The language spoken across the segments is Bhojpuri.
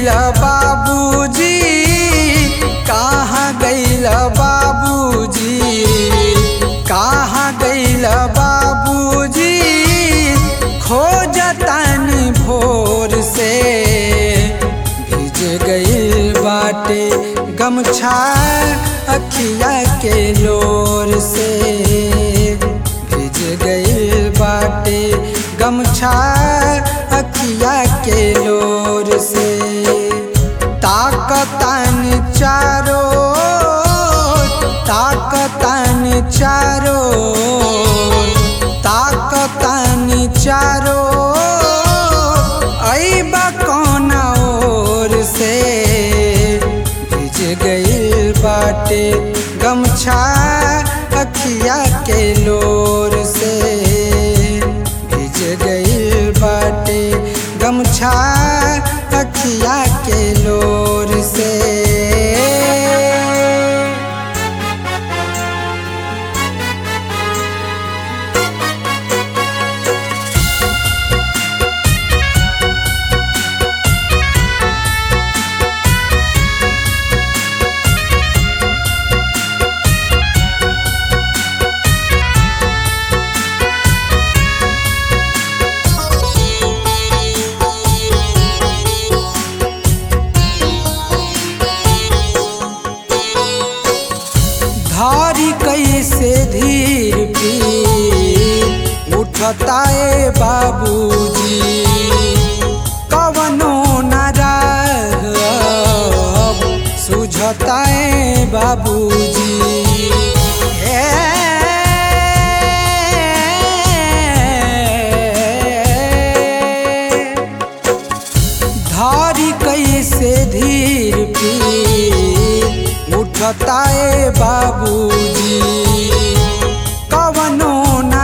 गईल बाबूजी कहाँ गईल बाबूजी कहाँ गईल बाबूजी खोजतानी भोर से भिज गईल बाटे गमछा अखिया के लोर से भिज गईल बाटे गमछा अखिया के लोर से ताकतान चारो ताकतान चारो ताकतान चारो ऐबा कौन ओर से भिज गईल बाटे गमछा अखिया के लोर से भिज गईल बाटे गमछा अखिया के लोर से धारी कैसे धीर पी उठता ए बाबूजी कवनो न रहब सुझता ए बाबूजी ए धारी कैसे धीर पी उठता ए बाबूजी कवनो न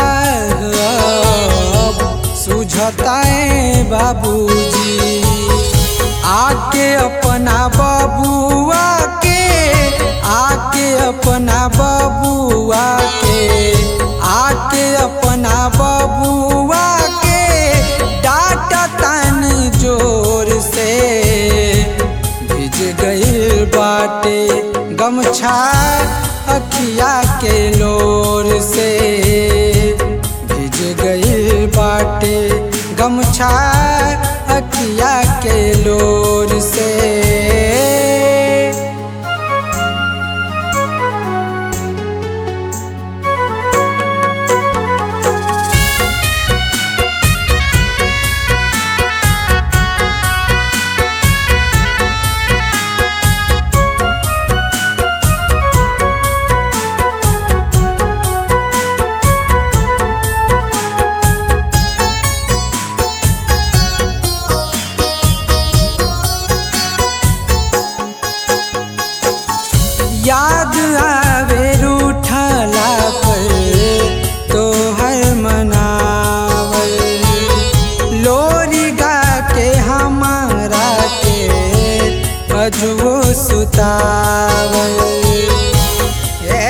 रहब सुझता ए बाबूजी आके अपना बबुआ के आके अपना बबुआ के आके अपना बबुआ के डाटा तानी जोर से भिज गईल बाटे गमछा अखिया के लोर से भिज गईल बाटे गमछा अखिया के लोर से याद आवे रूठला पर तोहर मनावल लोरी गा के हमारा के अजुओ सुतावल ए,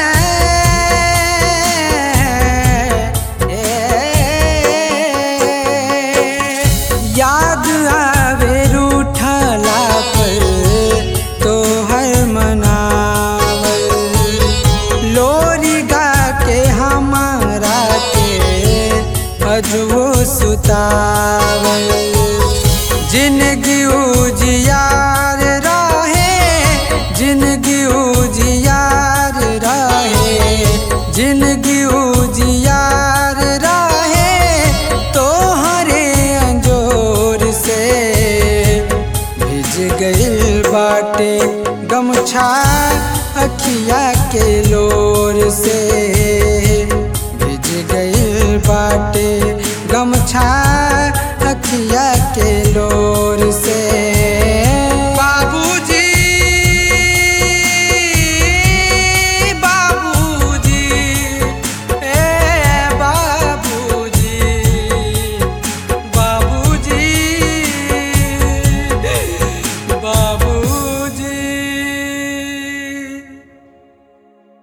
ए, याद आवे रूठला पर तोहर मनावल लोरी गा के हमारा के अजुओ सुतावल जिंदगी उजियार रहे जिंदगी उजियार रहे जिंदगी उजियार रहे तोहरे अंजोर से भिज गईल बाटे गमछा अखिया के लोर से भिज गईल बाटे गमछा अखिया के लोर से